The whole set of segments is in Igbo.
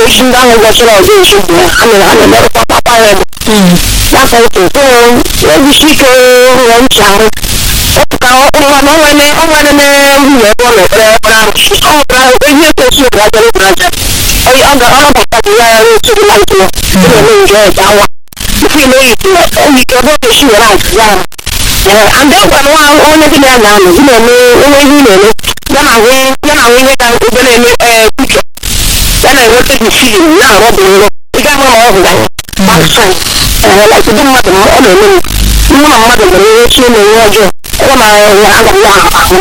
isi ndị ahụ gwachara ọzọ isi bụ ha mere ha na-emerụkwa papa ya bụ n'afọ otu ejisi ike ụlọ ncha ahụ ọpụtara ọnwa na onwere onwere na nwunye ebe ọ na-ekpere ekpere arụsị ọ nwere ihe kwesịrị obodo aja n'obodo aja ọ ga ọ nabata gị ya ya otu gị na ntụ ọ na-eme nje ọja nwa tupu ime ihe ike ebe ọ ga-esi were azụza ahụ and then gwa nwa onye gị na ya na-anọ gị na-eme onwe ihe ị na-eme ya na ahụ ya na ahụ ihe ga ebe na-eme ee uche ya na-enweta gị filin na-arụ bụ nrọ ị ga-ahụ na ọ hụrụ anya baksaid ee like ndị mmadụ ọ na-eme mụ na mmadụ nwere ihe chi na-enwe ọjọọ ọ na ya agaghị ahụ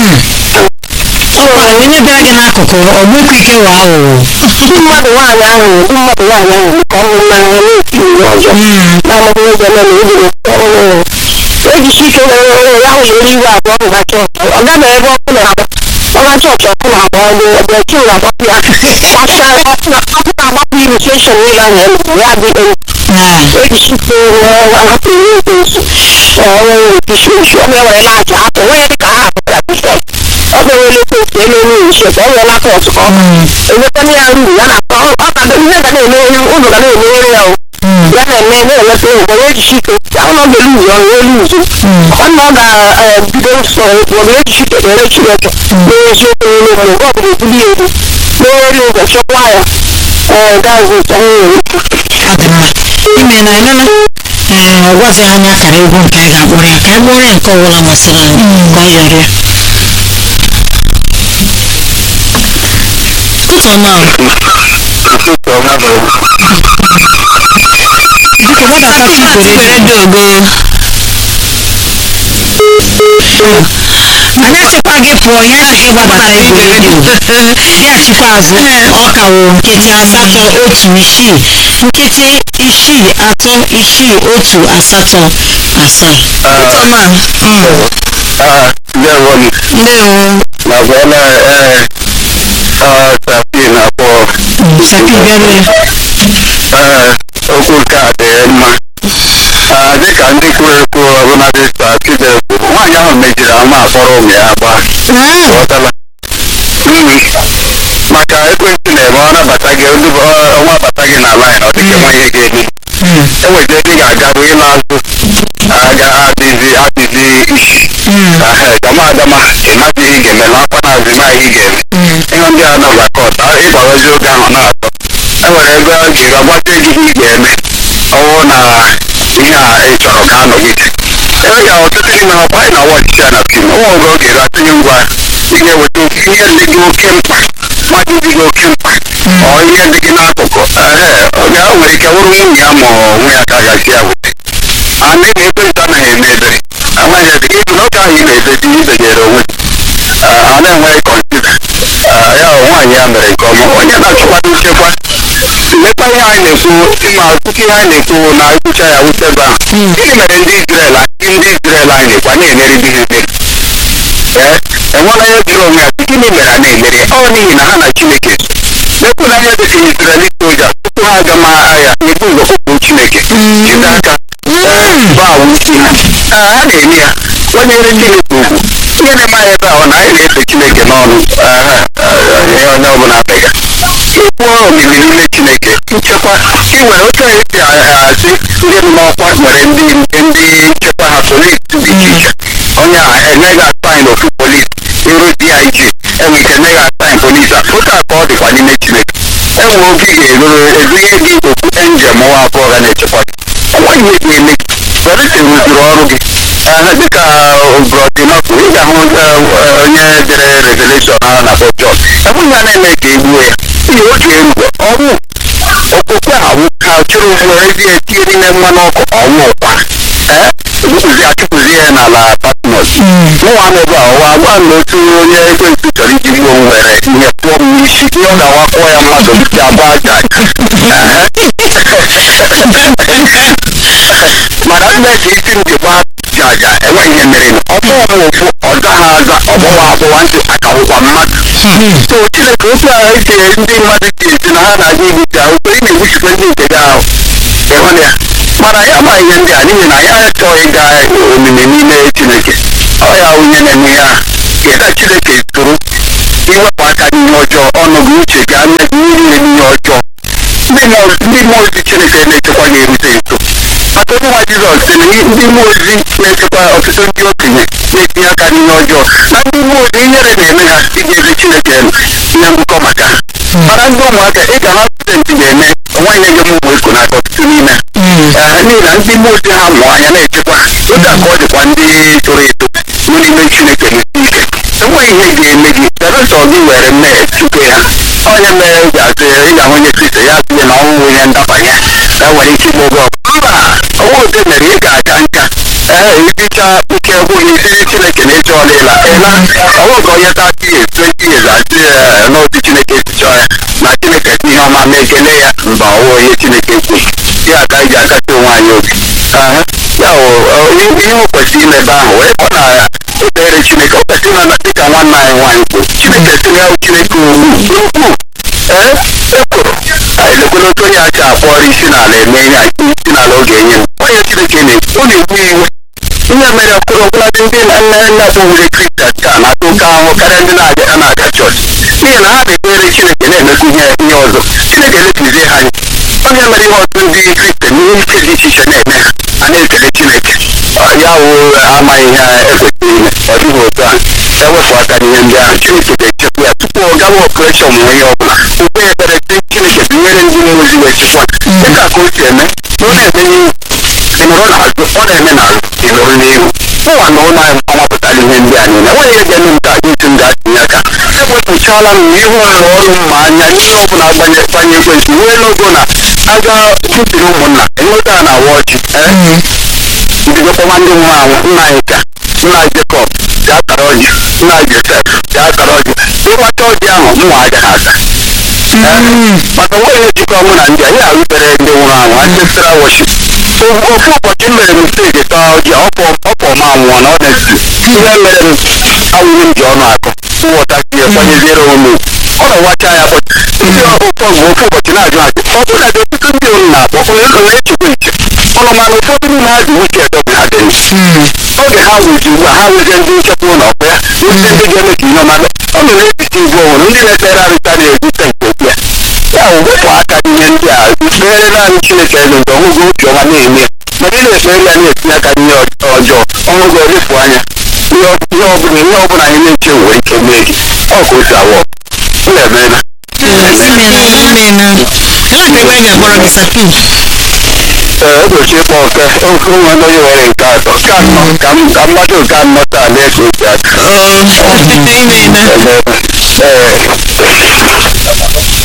ọkwa onye bịara gị n'akụkụ ọ gbekwa ike wa aghụghọ ndị mmadụ nwaanyị ahụ ndị mmadụ nwaanyị ahụ ka ọ hụrụ n'anya na-eti ihe ọjọọ na-amaghị ụzọ eme na ibi ọhụrụ ejisi ike were were ya hụ eri iwe abụọ hụga chọọchị ọ gaghị ebe ọkụ na-agba ọga chọọchị ọkụ na-agba ọdụ ebe chi na-agbapụ ya gbasa ọkụ na-agbapụ irritation niile ahụ emere ya dị elu ejisi ike were hapụ ihe nke nso ọnwere isi isi ọ na-ewere na-aja atụ nwere dị ka ha hapụtara bishọp ọ ga-ewere ekwentị elu elu isi ka ọ were n'aka ọtụ ka ọ enwekwana ya uru ya na ọ ka ihe ga na-eme onye ụlọ ga na-emere ya o ya na-eme na-enweta ụgwọ ya ejisi ike ya ụlọ ga-elu ụzọ ya elu ụzọ ọnụ ọ ga-ebido nsọ ụgbọrọ ejisi ike na-ere chineke n'eziokwu n'ime mgbe ọ bụla ebuli elu n'eri ụzọ chọkwa ya ee gaazị ụtọ nwere ọ dị mma ime na ịnụna ee ọ gwazi anyị akara egwu nke anyị ga-akpọrọ ya ka anyị kpọrọ ya nke ọbụla masịrị anyị ka ọ yọrọ ya ụtọ ma biko gbadata igwe redio ogo anyị achịkwa gị pụọ ya si gị gbadata igwe redio ya achịkwa azụ ọ kawo nkịtị asatọ otu isii nkịtị isii atọ isii otu asatọ asaa ụtọ ma ndewo ndewo na bụọla ee sapi na abụọ sapi bịarue ee okwu nke a dị mma Ah, dịka ndị kwuru ekwu ọbụladị sapi na-ekwu nwaanyị ahụ mejiri ama akpọrọ ụmụ ya gba ghọtala Mm. maka ekwentị na-eme ọ nabata gị ndị bụ- ọ- ọnwa bata gị na laịn ọ dịka nwa ihe ga-eme enweta ebe ị ga-agaru ịla azụ aga adịzi adịzi isi Ahe, gama agama ịmaghị ihe ị ga-eme n'akwa na-azụ ịmaghị ihe ị ga-eme ihe ndị a nọ na kọt ịgbarazi oge ahụ na-atọ enwere ebe ọ ga-agbacha gị ihe ị ga-eme ọwụ na ihe a ị chọrọ ka anọgide ebe ga ọtụtụ n'ime ha kwa anyị na wọchịcha na fim nwa oge oge ga-atụnye ngwa ị ga-eweta oke ihe ndị gị oke mkpa mmadụ dị gị oke mkpa ọ ihe dị gị n'akụkụ ehe oge ahụ nwere ike wụrụ nwunye ya ma onwe ya ka a gaji ya wute a na-eme ekwentị anaghị eme ebere amaghị ebe ibu n'oge ahụ ị na-edezi ibegere onwe gị a na-enweghị kọnsida ya nwaanyị ya mere nke ọma onye na-achịkwa nchekwa lekwa ihe anyị na-ekwu ịma ọtụtụ ihe anyị na-ekwu na ekwucha ya wute ebe ahụ gịnị mere ndị Izrel ndị Izrel anyị na-ekwu anyị emeribe ihe mere ee enwela ihe jụrụ onwe ya gịnị mere a na-emeri ọ n'ihi na ha na Chineke so lekwula ihe dị ka Izrel soja tupu ha aga ma agha ebu ụzọ kpọpụ Chineke jide aka bụ awụsi ha Ee, ha na-eme ya kwanyere Chineke ugwu ihe na-emaghị ebe ahụ na anyị na-efe Chineke n'ọnụ Ee, ee, ihe onye ọbụla abịaga ịkwụọ omimi n'ime Chineke nchekwa inwere otu anyị si asị ndị nọ n'ọkwa nwere ndị ndị nchekwa ha polisi dị iche iche onye a enyeghị asaịn ofu polisi iru dig enwe ike enyeghị asaịn polisi a otu a ka ọ dịkwa n'ime Chineke enwe oge ị ga-eruru edunye gị okwu enjem nwa abụọ ga na-echekwa gị enweghị ihe ga-eme gị Verity rụzuru ọrụ gị Ee, dịka brodinọkụ ị ga-ahụ eh, onye dere revelation ahụ na Bob John enweghị ya na-eme ka egbuo ya ihe oge erugo ọnwụ okpukpe awụ ka chụrụ were ezi etinye n'ime mmanụ ọkụ ọnwụ ụkwa ee chụpụzi achụpụzi ya n'ala patmos nwa m ebe a ọwa gwa m na otu onye ekwentị chọrọ iji gbuo m were ihe pụọ m n'isi ihe ọ ga-awakpọ ya mmadụ ya agba aja mana nne ka isi m ji gba jaja enweghị ihe mere ọ bụrụ m ụfụ ọ gaghị aza ọgbọwa agbọwa ntị akawụkwa mmadụ so chineke otu a eji ndị mmadụ ji esi na ha na-aga igbuchi ahụ ị na-egbuchikwa ndị nke gị ahụ ịhụ ya mana ya ma ihe ndị a n'ihi na ya achọghị ịga omimi n'ime chineke ọ ya onye na-eme ya ịda chineke tụrụ iwepụ aka n'ihe ọjọọ ọnụ gị uche gị anya gị niile n'ihe ọjọọ mmụọ ndị mmụọ ozi chineke na-echekwa ga-erute nso maka onye nwa jizọs sị na ndị mmụọ ozi na-echekwa ọtụtụ ndị okenye na-etinye aka n'ihe ọjọọ na ndị mmụọ ozi inyere na-eme ha iji ezi chineke ihe ngụkọ maka ha mana ndị ụmụaka ị ga ha studenti ga-eme onweghị ihe ụmụ eko n'aka ọtụtụ n'ime ha n'ihi na ndị mmụọ ozi ha mụọ anya na-echekwa otu a ka ọ dịkwa ndị toro eto nọ n'ime chineke na-esi ike enweghị ihe ga-eme gị belụsọ gị were mmehie chụke ya onye mere ị ga-asị ị ga-ahụ onye kristo ya sị na ọnwụwụ ihe ndabanye ya nwere ike igbo gị mba ọnwụ ụdị mere ị ga-aka nka ee ibicha ike gwụghị isiri chineke na ịchọ ọla ịla ịla ọnwụ ka onye ta years twenty years asị n'otu chineke chọọ ya na chineke si ihe ọma mee ekele ya mba ọwụ onye chineke kwu ya ka anyị ji akasị onwe anyị obi ya wụ ihe o kwesịrị imebe ahụ wee ọ na ekpere chineke o kwesịrị ịma dịka nwanne anyị nwaanyị kwuru chineke si ya chineke ukwu ee ekwuru elekwela otu onye acha akpọrọ isi n'ala eme ihe isi n'ala oge enye m onye chineke na-ekwu ọ na-egbu iwe ihe mere ọkụrụ ọbụladị ndị nne nna kpọwure kristian taa na-ata oke ahụhụ karịa ndị na-aga na-aga chọọchị n'ihi na ha na-ekpere chineke na-emekwu ihe ihe ọzọ chineke lepizie ha anya onye mere ihe ọtụtụ ndị kristian ihe ike dị iche iche na-eme ha a na-ekele chineke ya wụ amaghị ihe ekwesịrị ime ọ dịghị otu a ewepụ aka n'ihe ndị ahụ chineke ga-echekwa ya tupu ọ gawa ọpụreshọn ma onye ọbụla ukwe ekpere chineke binyere ndị mmụọ ozi wee chekwa dịka ka o si eme na ọ na-eme n'ihu ịnụrụ n'azụ ọ na-eme n'azụ ịnụrụ n'ihu ụwa na ụlọ anyị amapụtara ihe ndị a niile enweghị ihe ga-eme nke a isi m ga-atinye aka ewepụchala m n'ihu ụlọ ọrụ m ma anya ihe ọbụla gbanye gbanye ekwentị wee n'ogo na aga tụtiri ụmụnna enweta na wọchị bidokwa ndị nwụrụ anwụ nna anyị ka nna jekọb ga-akara ọjị nna josef ga-akara ọjị ịgbacha ọjị ahụ mụnwa agaghị aka maka nwaanyị ejikọ mụ na ndị a ya arụtere ndị nwụrụ anwụ ancestral worship ofu ụbọchị m mere mistake taa ọjị ọpọ ma nwụọ na ọnesti ihe mere m awụrụ m ji ọnụ akụ nghọtasie kwanyeziere onwe ọ na-awacha ya bụ ndị ụfọ mgbe ofu ụbọchị na-ajụ ajụ ọ bụrụ na ọtụtụ ndị unu na-akpọ onye echekwa iche ọnụ mana ụfọdụ n'ime ha dị uche edobe ha dị oge ha wụji ugbu a ha wezie ndị nchekwa ụlọ ọkụ ya ndị ndị ga-eme ka ihe ọma ọ nọ n'etiti igwe onwere ndị na-ekpere arịta na-ezute nke okwu ya ya wepụ aka n'ihe ndị a kpere naanị chineke elu mgbe ọhụgụ obi ọma na-eme ma ị na-ekpere ya na-etinye aka n'ihe ọjọọ ọhụgụ orifụ anya ihe ọbụla ihe ọbụla anyị na-eche nwere ike mee gị ọ ka o si awọ m na-emela ee ụbọchị ịkpọ oke oke nwe onye nwere nke atọ ka nnọ ka mmadụ nke anọ taa na-eso otu aka ee